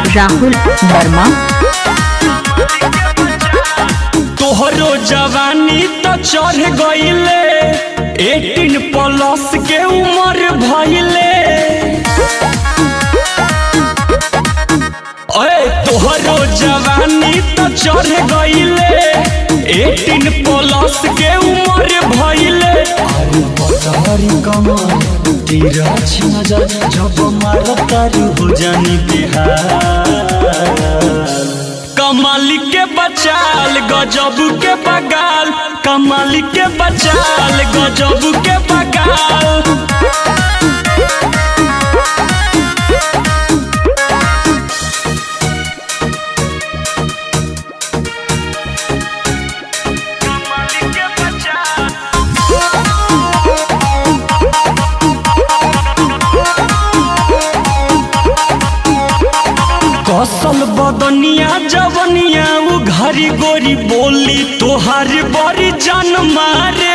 राहुल वर्मा तोहरो जवानी तो चढ़ गईले एटीन प्लस के उम्र भइले अरे तोहरो जवानी तो चढ़ गईले एटीन प्लस के उम्र भइले अरे बतहरी कमर तेरा नजर जब मारो तारू हो जानी बिहार कमाल के बचाल गजब के बगाल कमाल के बचाल गजब के बगाल कसल बदनिया जवनिया उ घरी गोरी बोली तोहार बड़ी जान मारे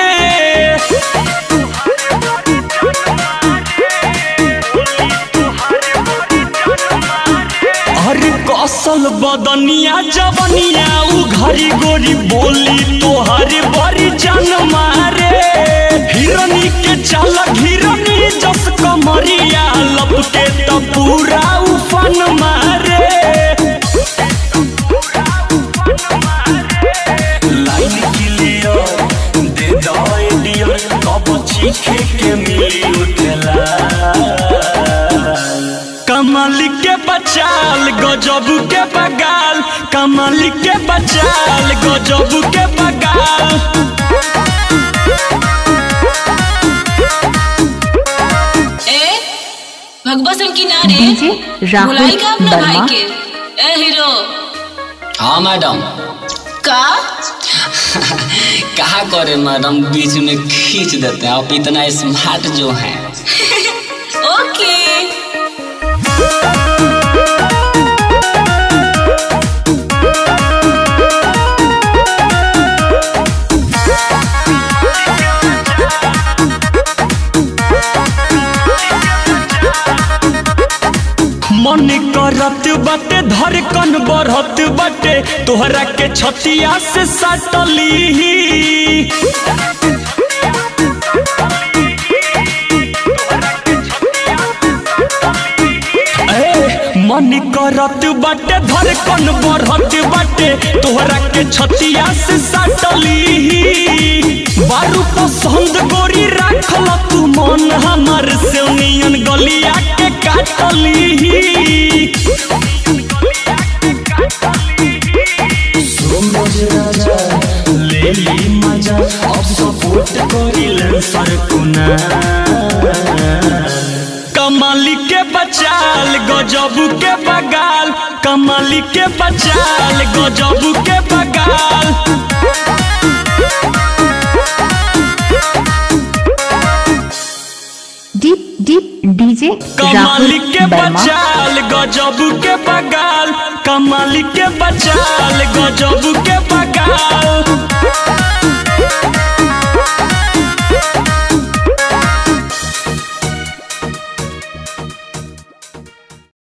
अरे कसल बदनिया जवनिया उ घरी गोरी बोली तोहार बड़ी जान मारे हिरनी के चालक हिरनी जस कमरिया लपके तो पूरा उफन मारे लाइन क्लियर दे दो डियर कब चीखे के मिली उठला कमल के बचाल गजब के बगाल कमल के बचाल गजब के बगाल ए भगवा सिंह किनारे डीजे राहुल बुलाई का अपना भाई वर्मा के ए हीरो हाँ मैडम का कहा करे मैडम बीच में खींच देते हैं आप इतना स्मार्ट जो हैं ओके मन करत बाटे धड़कन बढ़त बाटे तोहरा के छतिया से सटली ए, मन करत बाटे धड़कन बढ़त बाटे तोहरा के छतिया से सटली बारू पसंद गोरी राखल तू मन हमर से नियन गलिया के काटली सूरज राजा ले ली मजा अब सपोर्ट करिल सरकुना कमाली के बचाल गजब के बगाल कमाली के बचाल गजब के बगाल डीप डीप डीजे कमाली राहुल के वर्मा बचाल गजब के बगाल कमाली के बचाल गजब के बगाल